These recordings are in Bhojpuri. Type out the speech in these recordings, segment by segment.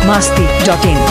masti.in.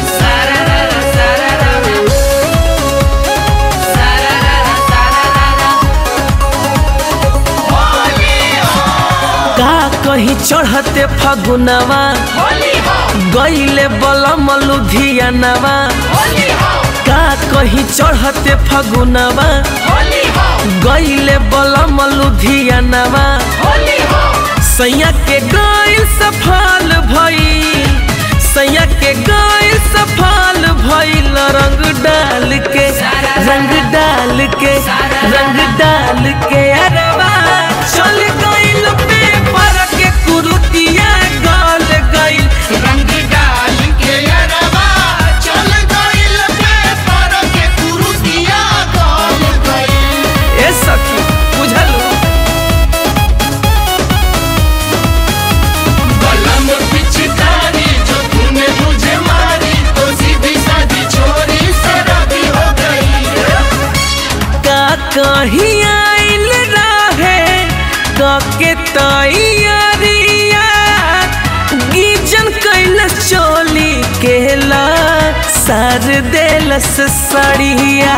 का कहीं चढ़ते फगुनवा गईले बलम लुधियानवा का कहीं चढ़ते फगुनवा गईले बलम लुधियानवा सैया के गईल सफल भई सैया के गईल सफल भइल रंग डाल के रंग डाल के रंग डाल के अरवा चल गईल पेपर के कुरुतिया गल गईल रंग डाल के अरवा चल गइल पेपर के कुरुतिया गल गइल ए सखी बुझलू बलम पिचकारी जो तूने मुझे मारी तो सीधी सादी छोरी शराबी हो गई का कहीं आइल रहे कके तैयारिया गीजन कैल चोली केला सार देलस सड़िया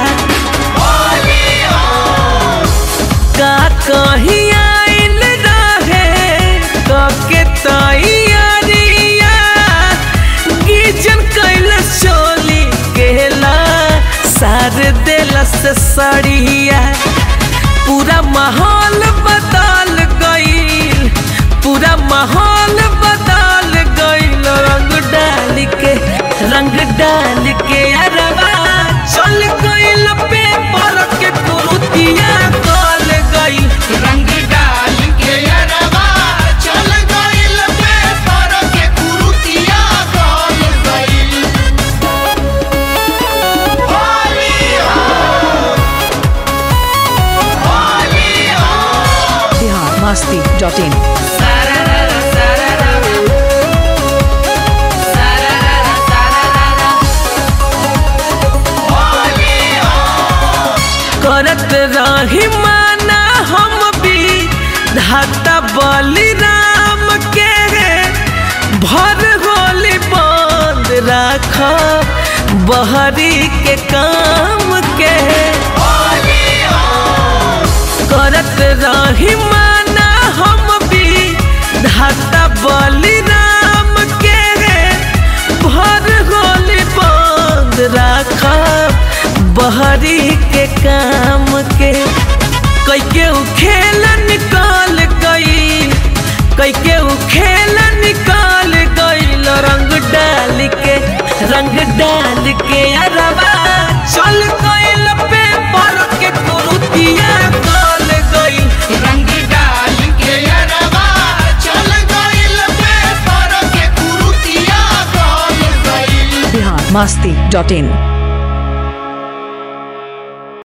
का कहीं आइल रहे कके तैयारिया गीजन कैल चोली केला सार देलस सड़िया पूरा माहौल बदल गईल पूरा माहौल बदल गईल रंग डाल के रंग डाल के अरवा चल गईल पेपर के कुरुतिया गल गईल रंग डाल के अरवा चल गइल पेपर के कुरुतिया गल गइल होली हो होली हो Bihar masti.in. करत रही माना हम भी धाता बलिराम के भर होली बंद राख बहरी के काम के करत रही माना हम भी धाता बलिराम के भर होली बंद राख बहरी के काम के कैके उ खेल निकाल गई कैके उ खेल निकाल गईल रंग डाल के रंग डाल के अरवा चल गईल पेपर के कुरुतिया गल गई रंग डाल के अरवा चल गइल पेपर के कुरुतिया गल गइल Bihar masti.in.